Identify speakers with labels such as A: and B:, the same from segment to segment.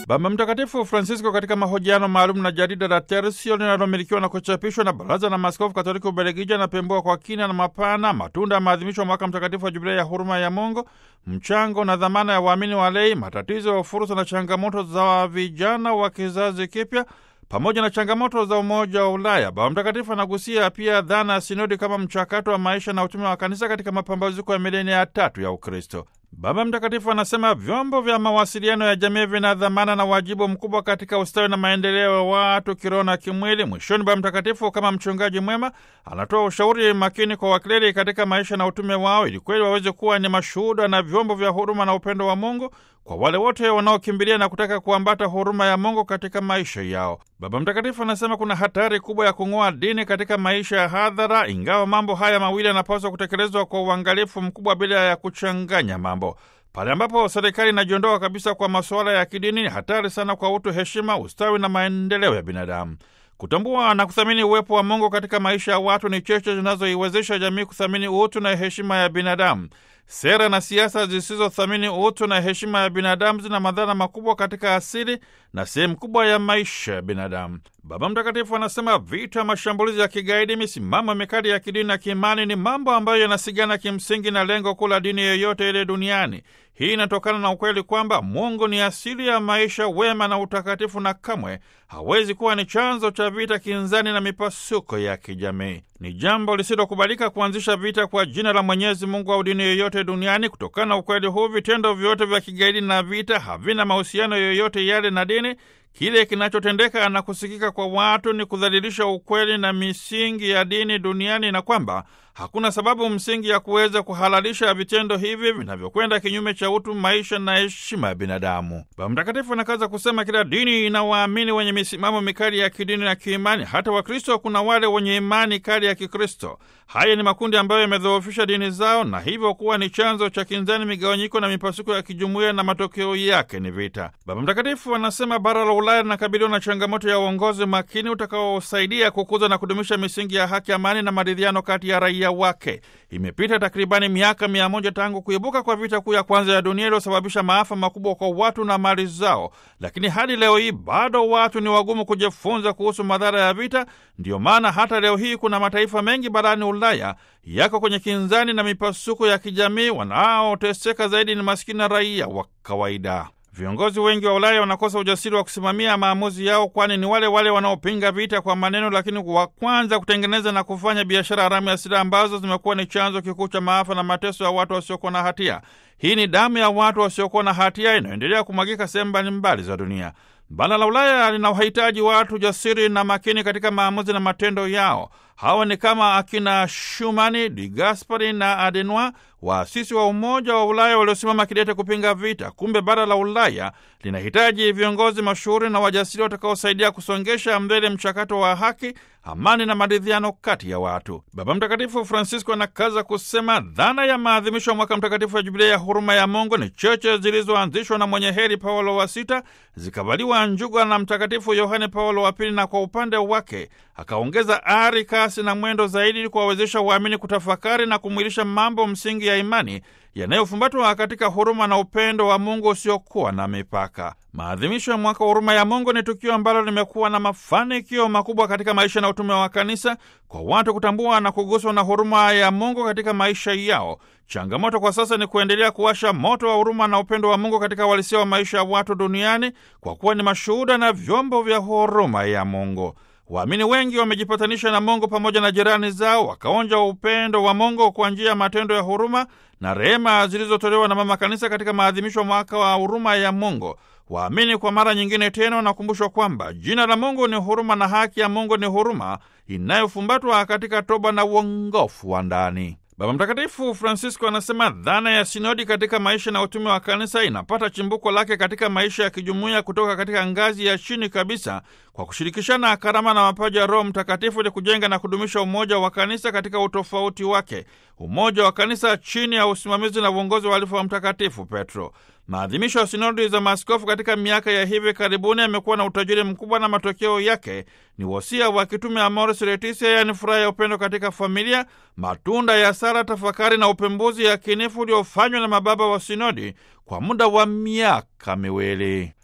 A: Baba Mtakatifu Francisco katika mahojiano maalum na jarida la Tertio linalomilikiwa na kuchapishwa na Baraza la Maaskofu Katoliki Ubelgiji anapembua kwa kina na mapana matunda ya maadhimisho ya mwaka mtakatifu wa Jubilei ya huruma ya Mungu, mchango na dhamana ya waamini walei, matatizo, fursa na changamoto za vijana wa kizazi kipya pamoja na changamoto za Umoja wa Ulaya. Baba Mtakatifu anagusia pia dhana ya sinodi kama mchakato wa maisha na utume wa kanisa katika mapambazuko ya milenia ya tatu ya Ukristo. Baba Mtakatifu anasema vyombo vya mawasiliano ya jamii vina dhamana na wajibu mkubwa katika ustawi na maendeleo ya watu kiroho na kimwili. Mwishoni, Baba Mtakatifu kama mchungaji mwema anatoa ushauri makini kwa wakleri katika maisha na utume wao, ili kweli waweze kuwa ni mashuhuda na vyombo vya huruma na upendo wa Mungu kwa wale wote wanaokimbilia na kutaka kuambata huruma ya Mungu katika maisha yao. Baba Mtakatifu anasema kuna hatari kubwa ya kung'oa dini katika maisha ya hadhara, ingawa mambo haya mawili yanapaswa kutekelezwa kwa uangalifu mkubwa bila ya kuchanganya mambo. Pale ambapo serikali inajiondoa kabisa kwa masuala ya kidini, ni hatari sana kwa utu, heshima, ustawi na maendeleo ya binadamu. Kutambua na kuthamini uwepo wa Mungu katika maisha ya watu ni cheche zinazoiwezesha jamii kuthamini utu na heshima ya binadamu. Sera na siasa zisizothamini utu na heshima ya binadamu zina madhara makubwa katika asili na sehemu kubwa ya maisha ya binadamu. Baba Mtakatifu anasema vita, mashambulizi ya kigaidi, misimamo mikali ya kidini na kiimani ni mambo ambayo yanasigana kimsingi na lengo kuu la dini yoyote ile duniani. Hii inatokana na ukweli kwamba Mungu ni asili ya maisha, wema na utakatifu, na kamwe hawezi kuwa ni chanzo cha vita, kinzani na mipasuko ya kijamii. Ni jambo lisilokubalika kuanzisha vita kwa jina la Mwenyezi Mungu au dini yoyote duniani. Kutokana na ukweli huu, vitendo vyote vya kigaidi na vita havina mahusiano yoyote yale na dini. Kile kinachotendeka na kusikika kwa watu ni kudhalilisha ukweli na misingi ya dini duniani, na kwamba hakuna sababu msingi ya kuweza kuhalalisha vitendo hivi vinavyokwenda kinyume cha utu, maisha na heshima ya binadamu. Baba Mtakatifu anakaza kusema kila dini ina waamini wenye misimamo mikali ya kidini na kiimani. Hata Wakristo kuna wale wenye imani kali ya Kikristo. Haya ni makundi ambayo yamedhoofisha dini zao na hivyo kuwa ni chanzo cha kinzani, migawanyiko na mipasuko ya kijumuiya, na matokeo yake ni vita. Baba Mtakatifu anasema bara la Ulaya linakabiliwa na changamoto ya uongozi makini utakaosaidia kukuza na kudumisha misingi ya haki, amani na maridhiano kati ya raia wake. Imepita takribani miaka mia moja tangu kuibuka kwa vita kuu ya kwanza ya dunia iliyosababisha maafa makubwa kwa watu na mali zao, lakini hadi leo hii bado watu ni wagumu kujifunza kuhusu madhara ya vita. Ndiyo maana hata leo hii kuna mataifa mengi barani Ulaya yako kwenye kinzani na mipasuko ya kijamii. Wanaoteseka zaidi ni maskini na raia wa kawaida. Viongozi wengi wa Ulaya wanakosa ujasiri wa kusimamia maamuzi yao, kwani ni wale wale wanaopinga vita kwa maneno, lakini wa kwanza kutengeneza na kufanya biashara haramu ya silaha ambazo zimekuwa ni chanzo kikuu cha maafa na mateso ya watu wasiokuwa na hatia. Hii ni damu ya watu wasiokuwa na hatia inayoendelea kumwagika sehemu mbalimbali za dunia. Bara la Ulaya lina wahitaji watu jasiri na makini katika maamuzi na matendo yao. Hawa ni kama akina Shumani, Di Gaspari na Adenoi, waasisi wa Umoja wa Ulaya waliosimama kidete kupinga vita. Kumbe bara la Ulaya linahitaji viongozi mashuhuri na wajasiri watakaosaidia kusongesha mbele mchakato wa haki, amani na maridhiano kati ya watu. Baba Mtakatifu Francisco anakaza kusema dhana ya maadhimisho ya mwaka mtakatifu wa Jubilia ya huruma ya Mungu ni cheche zilizoanzishwa na mwenye heri Paulo wa Sita, zikavaliwa njuga na Mtakatifu Yohane Paulo wa Pili, na kwa upande wake akaongeza ari, kasi na mwendo zaidi ili kuwawezesha waamini kutafakari na kumwilisha mambo msingi ya imani yanayofumbatwa katika huruma na upendo wa Mungu usiokuwa na mipaka. Maadhimisho ya mwaka wa huruma ya Mungu ni tukio ambalo limekuwa na mafanikio makubwa katika maisha na utume wa kanisa, kwa watu kutambua na kuguswa na huruma ya Mungu katika maisha yao. Changamoto kwa sasa ni kuendelea kuwasha moto wa huruma na upendo wa Mungu katika uhalisia wa maisha ya watu duniani, kwa kuwa ni mashuhuda na vyombo vya huruma ya Mungu. Waamini wengi wamejipatanisha na Mungu pamoja na jirani zao, wakaonja upendo wa Mungu kwa njia ya matendo ya huruma na rehema zilizotolewa na Mama Kanisa katika maadhimisho mwaka wa huruma ya Mungu. Waamini kwa mara nyingine tena wanakumbushwa kwamba jina la Mungu ni huruma na haki ya Mungu ni huruma inayofumbatwa katika toba na uongofu wa ndani. Baba Mtakatifu Francisco anasema dhana ya sinodi katika maisha na utume wa kanisa inapata chimbuko lake katika maisha ya kijumuiya kutoka katika ngazi ya chini kabisa, kwa kushirikishana karama na mapaji ya Roho Mtakatifu ili kujenga na kudumisha umoja wa kanisa katika utofauti wake, umoja wa kanisa chini ya usimamizi na uongozi wa alifu wa Mtakatifu Petro. Maadhimisho ya sinodi za maaskofu katika miaka ya hivi karibuni yamekuwa na utajiri mkubwa na matokeo yake ni wosia wa kitume Amoris Laetitia, yaani furaha ya upendo katika familia, matunda ya sala, tafakari na upembuzi yakinifu uliofanywa na mababa wa sinodi kwa muda wa miaka miwili.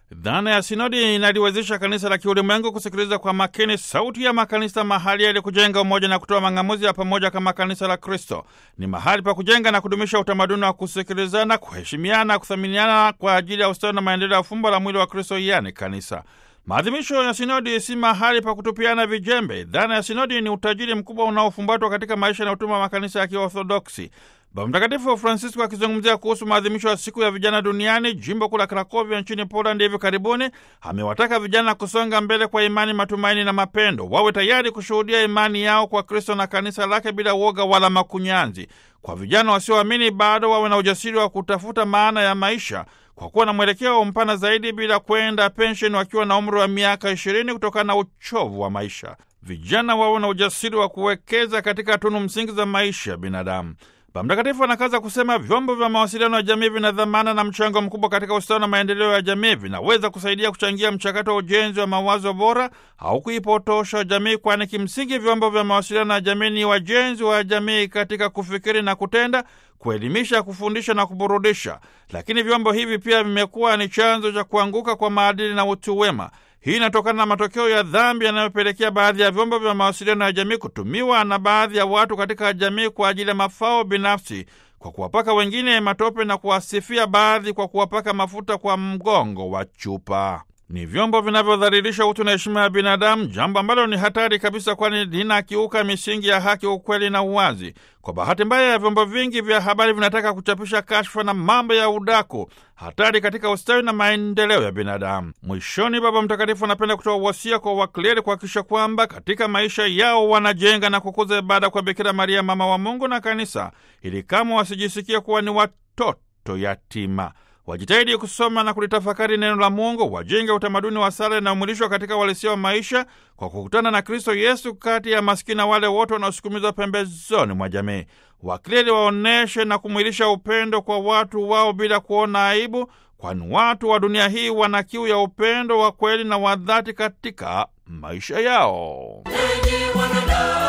A: Dhana ya sinodi inaliwezesha kanisa la kiulimwengu kusikiliza kwa makini sauti ya makanisa mahali ili kujenga umoja na kutoa mang'amuzi ya pamoja kama kanisa la Kristo. Ni mahali pa kujenga na kudumisha utamaduni wa kusikilizana, kuheshimiana, kuthaminiana kwa ajili ya ustawi na maendeleo ya fumbo la mwili wa Kristo, yani kanisa. Maadhimisho ya sinodi si mahali pa kutupiana vijembe. Dhana ya sinodi ni utajiri mkubwa unaofumbatwa katika maisha na utume wa makanisa ya Kiorthodoksi. Baba Mtakatifu Francisco akizungumzia kuhusu maadhimisho ya siku ya vijana duniani jimbo kuu la Krakovia nchini Poland hivi karibuni, amewataka vijana kusonga mbele kwa imani, matumaini na mapendo, wawe tayari kushuhudia imani yao kwa Kristo na kanisa lake bila uoga wala makunyanzi. Kwa vijana wasioamini bado wawe na ujasiri wa kutafuta maana ya maisha kwa kuwa na mwelekeo mpana zaidi, bila kwenda pensheni wakiwa na umri wa miaka ishirini kutokana na uchovu wa maisha. Vijana wawe na ujasiri wa kuwekeza katika tunu msingi za maisha ya binadamu. Baba Mtakatifu anakaza kusema vyombo vya mawasiliano ya jamii vina dhamana na mchango mkubwa katika ustawi na maendeleo ya jamii. Vinaweza kusaidia kuchangia mchakato wa ujenzi wa mawazo bora au kuipotosha jamii, kwani kimsingi vyombo vya mawasiliano ya jamii ni wajenzi wa jamii katika kufikiri na kutenda, kuelimisha, kufundisha na kuburudisha. Lakini vyombo hivi pia vimekuwa ni chanzo cha kuanguka kwa maadili na utu wema. Hii inatokana na matokeo ya dhambi yanayopelekea baadhi ya vyombo vya mawasiliano ya jamii kutumiwa na baadhi ya watu katika jamii kwa ajili ya mafao binafsi, kwa kuwapaka wengine matope na kuwasifia baadhi kwa kuwapaka mafuta kwa mgongo wa chupa. Ni vyombo vinavyodhalilisha utu na heshima ya binadamu, jambo ambalo ni hatari kabisa, kwani linakiuka misingi ya haki, ukweli na uwazi. Kwa bahati mbaya ya vyombo vingi vya habari vinataka kuchapisha kashfa na mambo ya udaku, hatari katika ustawi na maendeleo ya binadamu. Mwishoni, Baba Mtakatifu anapenda kutoa wasia kwa wakleri kuhakikisha kwamba katika maisha yao wanajenga na kukuza ibada kwa Bikira Maria, mama wa Mungu na Kanisa, ili kama wasijisikia kuwa ni watoto yatima wajitahidi kusoma na kulitafakari neno la Mungu, wajenge utamaduni wa sala inayomwilishwa katika uhalisia wa maisha kwa kukutana na Kristo Yesu kati ya maskini na wale wote wanaosukumizwa pembezoni mwa jamii. Wakleri waonyeshe na kumwilisha upendo kwa watu wao bila kuona aibu, kwani watu wa dunia hii wana kiu ya upendo wa kweli na wa dhati katika maisha yao.
B: Enyi wanadamu